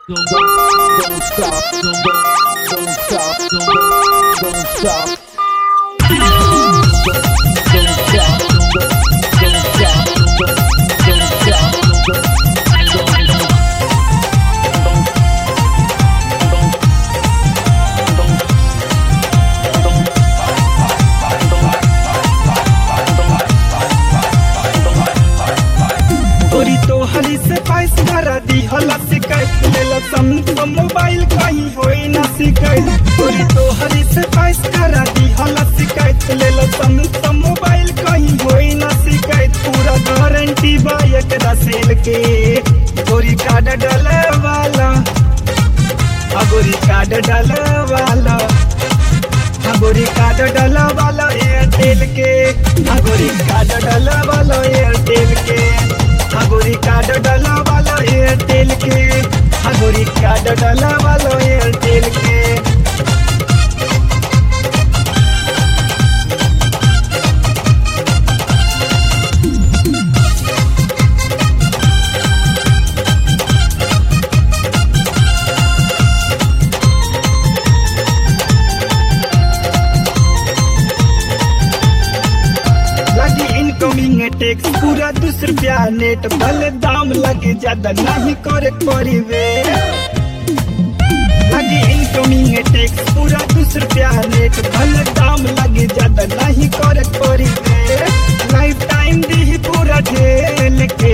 Don't, don't stop, don't, don't stop, don't, don't stop. Don't, don't stop, don't, don't stop, don't, don't stop, don't, don't, तोरी तो हली से price भरा दी हला शिकायत लेला सम तो मोबाइल कहीं होई ना शिकायत तोरी तो हली से पाइस करा दी हला शिकायत लेला सम तो मोबाइल कहीं होई ना शिकायत पूरा गारंटी बा एकरा सेल के तोरी कार्ड डाले वाला अगोरी कार्ड डाले वाला अगोरी कार्ड डाला वाला एयरटेल के अगोरी कार्ड डाला वाला एयरटेल के अगोरी कार्ड डाला वाला एयरटेल के अगोरी कार्ड डाला वाला एयरटेल के लगी इनकमिंग टैक्स पूरा दूस रुपया नेट भले दाम लगे ज्यादा नहीं करे परिवे लगी इनकमिंग टैक्स पूरा दूस रुपया नेट भले दाम लगे ज्यादा नहीं करे परिवे लाइफ टाइम दी पूरा ढेल के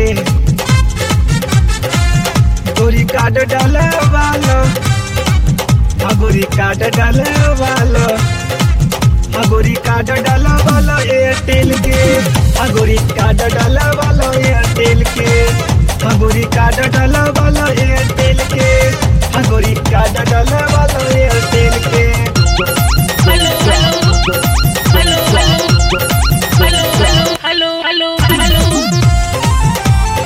गोरी कार्ड डाले वाला हाँ गोरी कार्ड डाले वाला अगोरी कार्ड डाला वाला एयरटेल के अगोरी कार्ड डाला वाला एयरटेल के अगोरी कार्ड डाला वाला एयरटेल के अगोरी कार्ड डाला वाला एयरटेल के Hello, hello, hello, hello, hello, hello, hello, hello.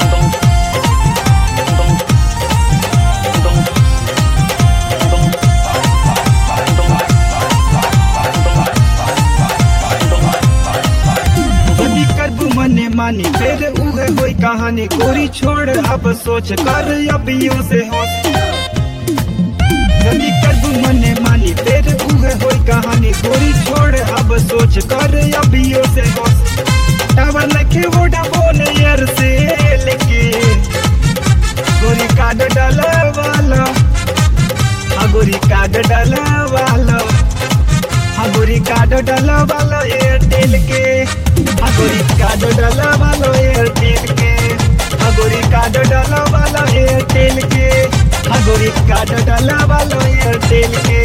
यदि करबू मने मानी फिर उहे होई कहानी गोरी छोड़ अब सोच कर अबियो से होश यदि करबू मने मानी फिर उहे होई कहानी गोरी छोड़ अब सोच कर अबियो से होश टावर लखे वोडा बोन यार से लेके गोरी कार्ड डाला वाला हाँ गोरी कार्ड डाला वाला हाँ गोरी कार्ड डाला वाला एयरटेल के हाँ गोरी कार्ड डाला वाला एयरटेल के हाँ गोरी कार्ड डाला वाला एयरटेल के हाँ गोरी कार्ड डाला वाला एयरटेल के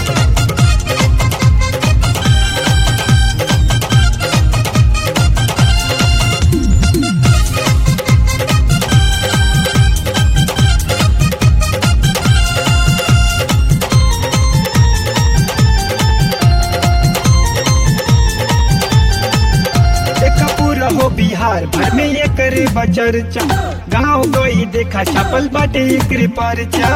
देखा पूरा हो बिहार भर में ये करे बचरचा गाँव गई देखा छपल बाटे एकरे परचा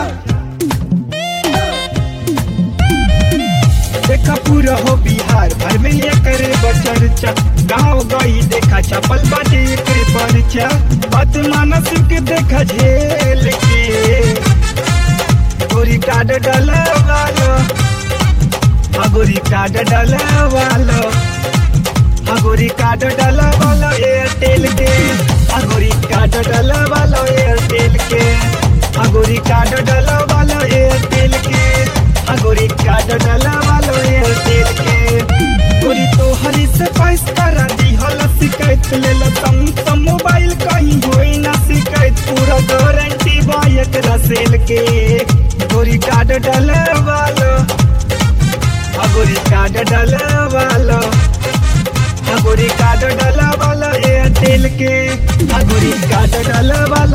देखा पूरा हो बिहार भर में ये करे बचरचा गाँव गई देखा छपल बाटे एकरे परचा बात मानस के देखा झेल के गोरी कार्ड डाला वाला हाँ गोरी कार्ड डाला वाला अगोरी कार्ड डाला वाला एयरटेल के अगोरी कार्ड डाला वाला एयरटेल के अगोरी कार्ड डाला वाला एयरटेल के अगोरी कार्ड डाला वाला एयरटेल के गोरी तो हरी से पाइस करा दी हला शिकायत ले ला तम तम मोबाइल कहीं होई ना शिकायत पूरा गारंटी बायक रसेल के गोरी कार्ड डाला वाला अगोरी कार्ड डाला वाला अगोरी कार्ड डाला वाला एयरटेल के अगोरी कार्ड डाला वाला